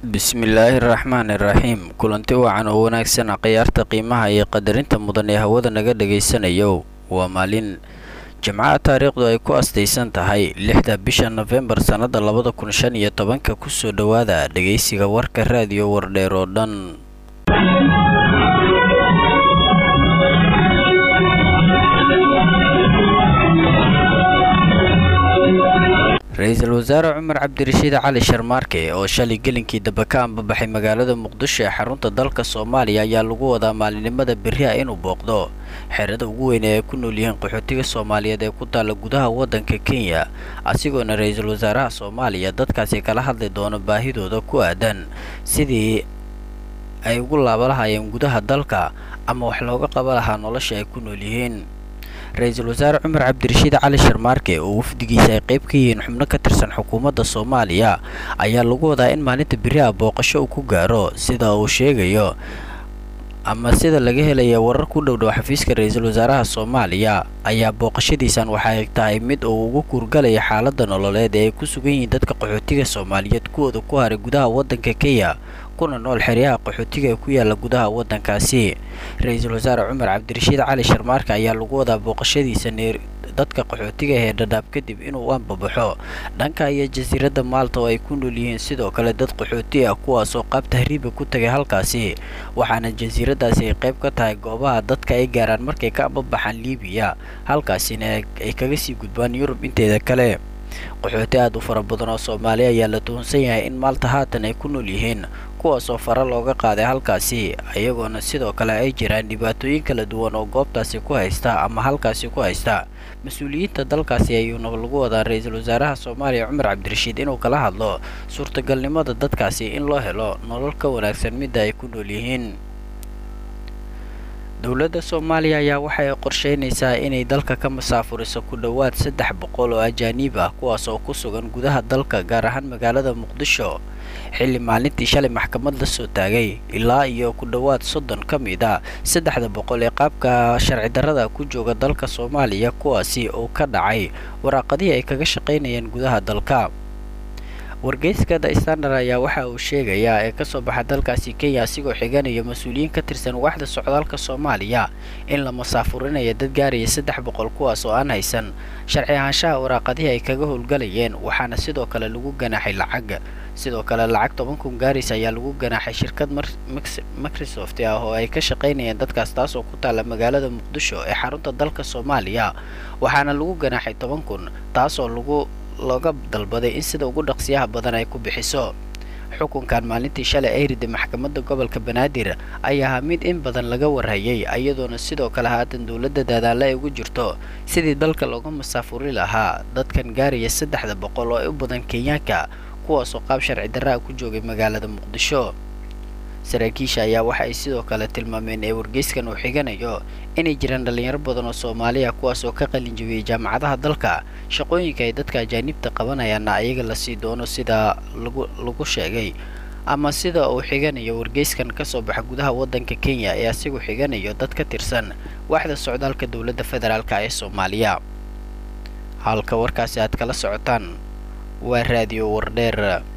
bismillaahi raxmaani raxiim kulanti wacan oo wanaagsan khiyaarta qiimaha iyo qadarinta mudan ee hawada naga dhagaysanayo waa maalin jimcaha taariikhdu ay ku astaysan tahay lixda bisha nofembar sannada labada kun shan iyo tobanka kusoo dhowaada dhagaysiga warka raadiyo wardheer oo dhan ra-iisul wasaare cumar cabdirashiid cali sharmaarke oo shalay gelinkii dambe ka ambabaxay magaalada muqdisho ee xarunta dalka soomaaliya ayaa lagu wadaa maalinimada berri ah inuu booqdo xerada ugu weyn ee ay ku nool yihiin qaxootiga soomaaliyeed ee ku taalla gudaha waddanka kenya asigoona ra-iisul wasaaraha soomaaliya dadkaasi kala hadli doono baahidooda ku aadan sidii ay ugu laaba lahaayeen gudaha dalka ama wax looga qaba lahaa nolosha ay ku nool yihiin ra-iisul wasaare cumar cabdirashiid cali sharmaarke oo wafdigiisa ay qayb ka yihiin xubno ka tirsan xukuumadda soomaaliya ayaa lagu wadaa in maalinta beri ah booqasho uu ku gaaro sida uu sheegayo ama sida laga helaya warar ku dhowdhow xafiiska ra-iisul wasaaraha soomaaliya ayaa booqashadiisan waxay tahay mid uu ugu kuurgalaya xaaladda nololeed ee ay ku sugan yihiin dadka qaxootiga soomaaliyeed kuwooda ku haray gudaha waddanka kenya kuna nool xeryaha qaxootiga ee ku yaala gudaha waddankaasi ra-iisul wasaare cumar cabdirashiid cali sharmaarka ayaa lagu wadaa booqashadiisa neer dadka qaxootiga ee dhadhaab kadib inuu anbabaxo dhanka iyo jasiiradda maalta oo ay ku nool yihiin sidoo kale dad qaxooti ah kuwaasoo qaab tahriiba ku tagay halkaasi waxaana jasiiraddaasi ay qayb ka tahay goobaha dadka ay gaaraan markay ka anbabaxaan liibiya halkaasina ay kaga sii gudbaan yurub inteeda kale qaxooti aad u fara badan oo soomaali ayaa la tuhunsan yahay in maalta haatan ay ku nool yihiin kuwaasoo fara looga qaaday halkaasi iyagoona sidoo kale ay jiraan dhibaatooyin kala duwan oo goobtaasi ku haysta ama halkaasi ku haysta mas-uuliyiinta dalkaasi ayuuna lagu wadaa ra-iisul wasaaraha soomaaliya cumar cabdirashiid inuu kala hadlo suurtagalnimada dadkaasi in loo helo nolol ka wanaagsan midda ay ku nool yihiin dowladda soomaaliya ayaa waxa ay qorsheynaysaa inay dalka ka masaafuriso ku dhowaad saddex boqol oo ajaaniib ah kuwaas oo ku sugan gudaha dalka gaar ahaan magaalada muqdisho xilli maalintii shalay maxkamad la soo taagay ilaa iyo ku dhowaad soddon ka mid a saddexda boqol ee qaabka sharci darrada ku jooga dalka soomaaliya kuwaasi oo ka dhacay waraaqadihii ay kaga shaqaynayeen gudaha dalka wargeyska the standard ayaa waxa uu sheegayaa ee kasoo baxa dalkaasi kenya asigoo xiganaya mas-uuliyiin ka tirsan waaxda socdaalka soomaaliya in la masaafurinaya dad gaaraya saddex boqol kuwaas oo aan haysan sharci ahaanshaha waraaqadihii ay kaga howlgalayeen waxaana sidoo kale lagu ganaaxay lacag sidoo kale lacag toban kun gaaris ayaa lagu ganaaxay shirkad microsoft ah oo ay ka shaqaynayeen dadkaas taas oo ku taalla magaalada muqdisho ee xarunta dalka soomaaliya waxaana lagu ganaaxay toban kun taasoo lagu looga dalbaday in sida ugu dhaqsiyaha badan ay ku bixiso xukunkan maalintii shalay ay riday maxkamadda gobolka banaadir ayaa ahaa mid in badan laga warhayay iyadoona sidoo kale haatan dowladda daadaale ay ugu jirto sidii dalka looga masaafuri lahaa dadkan gaaraya saddexda boqol oo ay u badan kenyaanka kuwaasoo qaab sharci darra a ku joogay magaalada muqdisho saraakiisha ayaa waxa ay sidoo kale tilmaameen ee wargeyskan uu xiganayo inay jiraan dhallinyaro badan oo soomaaliya kuwaas oo ka qalin jabiyey jaamacadaha dalka shaqooyinka ay dadka ajaanibta qabanayaanna ayaga lasii doono sida lagu lagu sheegay ama sida uu xiganayo wargeyskan kasoo baxa gudaha waddanka kenya ee asigu xiganayo dad ka tirsan waaxda socdaalka dowladda federaalka ee soomaaliya halka warkaasi aad kala socotaan waa raadiyo wardheer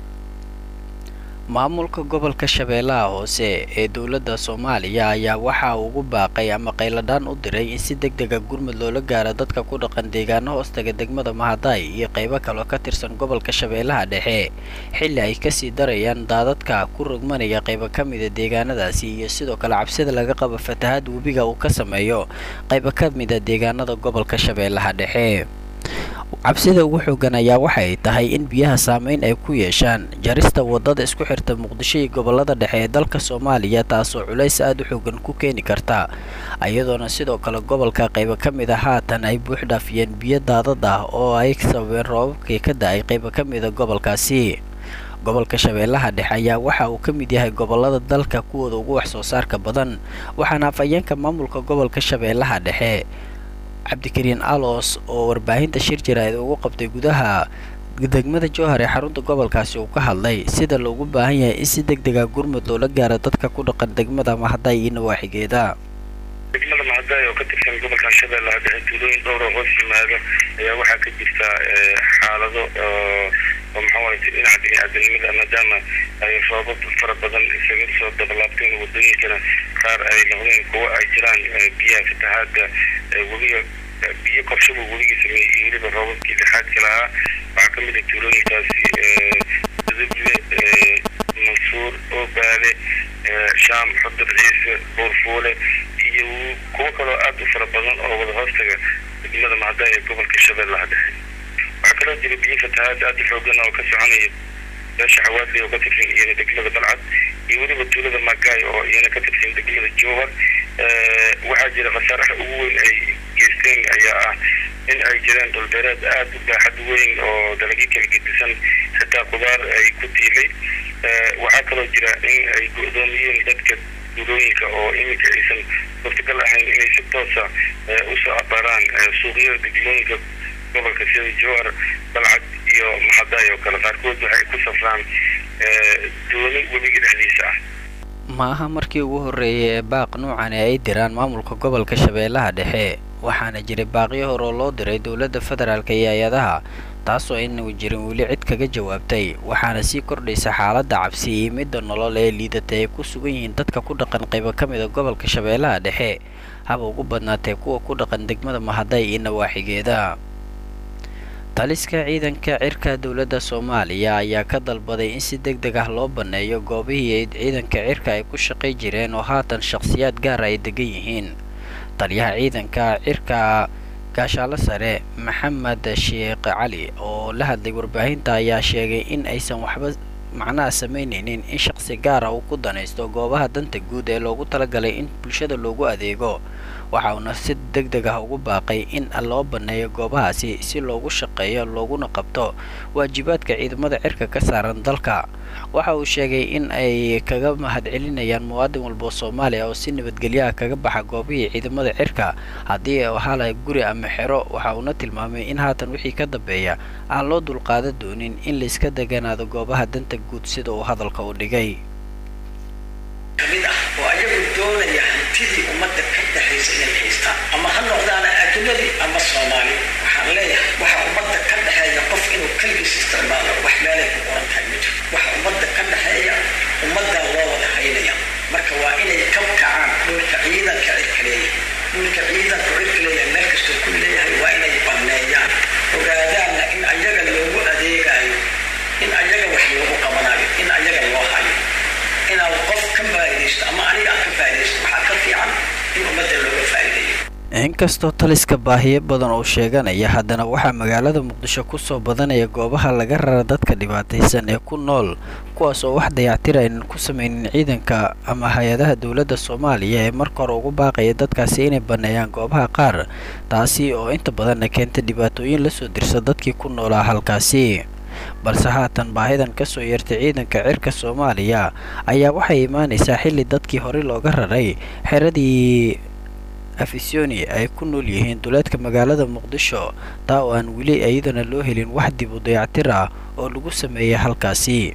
maamulka gobolka shabeellaha hoose ee dowladda soomaaliya ayaa waxa uu ugu baaqay ama qayladhaan u diray in si deg dega gurmud loola gaaro dadka ku dhaqan deegaano hoostaga degmada mahadaay iyo qaybo kaloo ka tirsan gobolka shabeellaha dhexe xilli ay kasii darayaan daadadka ku rogmanaya qaybo ka mida deegaanadaasi iyo sidoo kale cabsida laga qabo fatahaad webiga uu ka sameeyo qaybo ka mida deegaanada gobolka shabeellaha dhexe cabsida ugu xoogan ayaa waxay tahay in biyaha saameyn ay ku yeeshaan jarista wadada isku xirta muqdisho iyo gobolada dhexe ee dalka soomaaliya taasoo culays aada u xoogan ku keeni karta iyadoona sidoo kale gobolka qaybo ka mid a haatan ay buux dhaafiyeen biyo daadad ah oo ay sababeen roobabkii ka da-ay qaybo ka mida gobolkaasi gobolka shabeellaha dhexe ayaa waxa uu ka mid yahay gobolada dalka kuwooda ugu wax soo saarka badan waxaana afhayeenka maamulka gobolka shabeellaha dhexe cabdikariin alos oo warbaahinta shir jaraa'id ugu qabtay gudaha degmada jowhar ee xarunta gobolkaasi uu ka hadlay sida loogu baahan yahay in si deg dega gurmud loola gaaro dadka ku dhaqan degmada mahadaay iyo nawaaxigeeda degmada mahadaay oo ka tirsan gobolka shabeellaha dhexe tuulooyin dhowr oo hoos yimaado ayaa waxaa ka jirta xaalado oo maxawaye dhinaca bini-aadanimada maadaama ay roobab fara badan isaga soo dabalaabteen wadooyinkana qaar ay noqdeen kuwo ay jiraan biyaha fatahaada webiga biyo korshaba webiga sameeyey iyo weliba roobabkii lixaadka lahaa waxaa ka mid a tuulooyinkaasi duduble mansuur oobaale shaam xudur ciise buurfuule iyo kuwo kaloo aada u fara badan oo wada hoostaga degmada mahadaay ee gobolka shabeellaha dhexe waxaa kaloo jira biyo fatahaad aada u xoogan oo ka soconaya beesha xawaadley oo ka tirsan iyana degmada balcad iyo weliba tuulada magaay oo iyana ka tirsan degmada jowhar waxaa jira khasaaraha ugu weyn ay geysteen ayaa ah in ay jiraan dhulbeereed aada u baaxad weyn oo dalagyo kala gedisan xitaa khudaar ay ku tiilay waxaa kaloo jira in ay go-doomiyeen dadka duulooyinka oo iminka aysan suurtagal ahayn inay si toosa usoo abaaraan suuqyada degmooyinka gobolka sida jowhar balcad iyo maxadaay oo kale qaarkood waxay ku safraan dooni webiga dhexdiisa ah ma aha markii ugu horreeyay ee baaq nuucani ay diraan maamulka gobolka shabeellaha dhexe waxaana jiray baaqyo hore oo loo diray dowladda federaalk iyo hay-adaha taasoo aynagu jirin weli cid kaga jawaabtay waxaana sii kordhaysa xaaladda cabsi iyo midda nolol ee liidatay ay ku sugan yihiin dadka ku dhaqan qaybo ka mid a gobolka shabeellaha dhexe haba ugu badnaatee kuwa ku dhaqan degmada mahaday iyo nawaaxigeeda taliska ciidanka cirka dowladda soomaaliya ayaa ka dalbaday in si deg deg ah loo banneeyo goobihii ciidanka cirka ay ku shaqay jireen oo haatan shakhsiyaad gaara ay degan yihiin taliyaha ciidanka cirka gaashaalo sare maxamed sheekh cali oo la hadlay warbaahinta ayaa sheegay in aysan waxba macnaha samaynaynin in shaqsi gaara uu ku danaysto goobaha danta guud ee loogu talagalay in bulshada loogu adeego waxa uuna si deg deg ah ugu baaqay in loo banneeyo goobahaasi si loogu shaqeeyo looguna qabto waajibaadka ciidamada cirka ka saaran dalka waxa uu sheegay in ay kaga mahadcelinayaan muwaadin walboo soomaaliya oo si nabadgelyo ah kaga baxa goobihii ciidamada cirka haddii u halay guri ama xero waxa uuna tilmaamay in haatan wixii ka dambeeya aan loo dulqaada doonin in layska deganaado goobaha danta guud sida uu hadalka u dhigay kamid ah oo ayagu doonaya hantidii ummadda ka dhexaysa inay haystaan ama ha noqdaana ajnabi ama soomaali waxaan leeyahay waxa ummadda ka dhexeeya qof inuu keligiis isticmaalo wax meelay ku qoran tahay ma jirto waxa ummadda ka dhexeeya ummaddaa loo wada haynaya marka waa inay ka kacaan dhulka ciidanka cirka leeyahay dhulka ciidanka cirka leeyahay meel kastoo ku leeyahay waa inay banneeyaan ogaadaanna in ayaga loogu adeegayo in ayaga wax loogu qabanayo in ayaga loo hayo inaan qof ka faa'iidaysto ama aniga aan ka faa'iidaysto waxaa ka fiican in ummadda looga faa'iidayo inkastoo taliska baahiyo badan oo sheeganaya haddana waxaa magaalada muqdisho kusoo badanaya goobaha laga rara dadka dhibaataysan ee ku nool kuwaas oo wax dayactir aynan ku samaynin ciidanka ama hay-adaha dowladda soomaaliya ee marka hore ugu baaqaya dadkaasi inay banneeyaan goobaha qaar taasi oo inta badanna keenta dhibaatooyin lasoo dirsa dadkii ku noolaa halkaasi balse haatan baahidan kasoo yeertay ciidanka cirka soomaaliya ayaa waxay imaanaysaa xilli dadkii horey looga raray xeradii afisoni ay ku nool yihiin duleedka magaalada muqdisho taa oo aan weli iyadana loo helin wax dib u dayactir ah oo lagu sameeyay halkaasi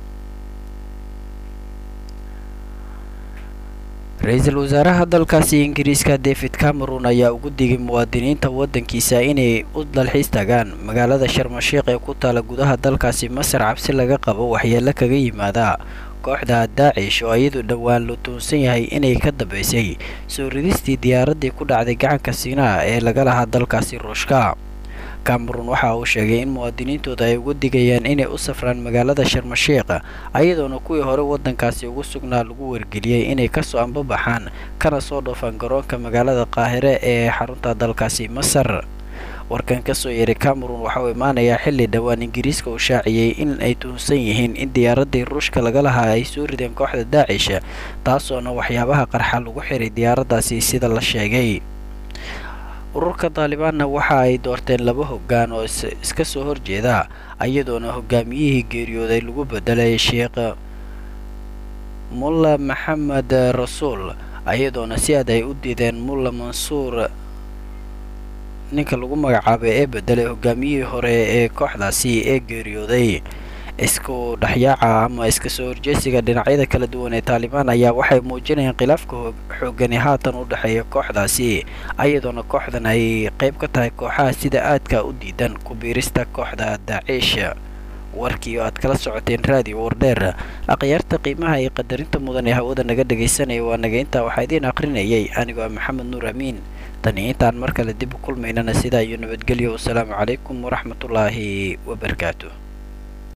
ra-iisul wasaaraha dalkaasi ingiriiska david cameron ayaa ugu digay muwaadiniinta waddankiisa inay u dalxiis tagaan magaalada sharmashiiq ee ku taala gudaha dalkaasi masar cabsi laga qabo waxyeelo kaga yimaada kooxda daacish oo iyadu dhowaan la tuunsan yahay inay ka dambaysay soo ridistii diyaaraddii ku dhacday gacanka siinaa ee laga lahaa dalkaasi ruushka cameron waxa uu sheegay in muwaadiniintooda ay ugu digayaan inay u safraan magaalada sharmashiiq ayadoona kuwii hore waddankaasi ugu sugnaa lagu wargeliyey inay kasoo ambabaxaan kana soo dhoofaan garoonka magaalada qaahire ee xarunta dalkaasi masar warkan kasoo yeeray cameron waxa uu imaanayaa xilli dhowaan ingiriiska uu shaaciyey in ay tuhunsan yihiin in diyaaraddii ruushka laga lahaa ay soo rideen kooxda daacish taasoona waxyaabaha qarxa lagu xiray diyaaraddaasi sida la sheegay ururka daalibaanna waxa ay doorteen laba hoggaan oo iska soo horjeeda iyadoona hogaamiyihii geeriyooday lagu bedelay sheekh mulla maxamed rasuul iyadoona si aad ay u diideen mulla mansuur ninka lagu magacaabay ee bedelay hogaamiyihii hore ee kooxdaasi ee geeriyooday isku dhexyaaca ama iska soo horjeesiga dhinacyada kala duwan ee taalibaan ayaa waxay muujinayaan khilaafka xoogani haatan u dhexeeya kooxdaasi ayadoona kooxdan ay qayb ka tahay kooxaha sida aadka u diidan ku biirista kooxda daaciish warkii oo aad kala socoteen raadiyo wardheer akhyaarta qiimaha iyo qadarinta mudan ee hawada naga dhagaysanaya waa naga intaa waxaa idiin aqrinayay anigoo ah maxamed nuur amiin tani intaan mar kale dib u kulmaynana sidaa iyo nabadgelyo wasalaamu calaykum waraxmatullaahi wabarakaatu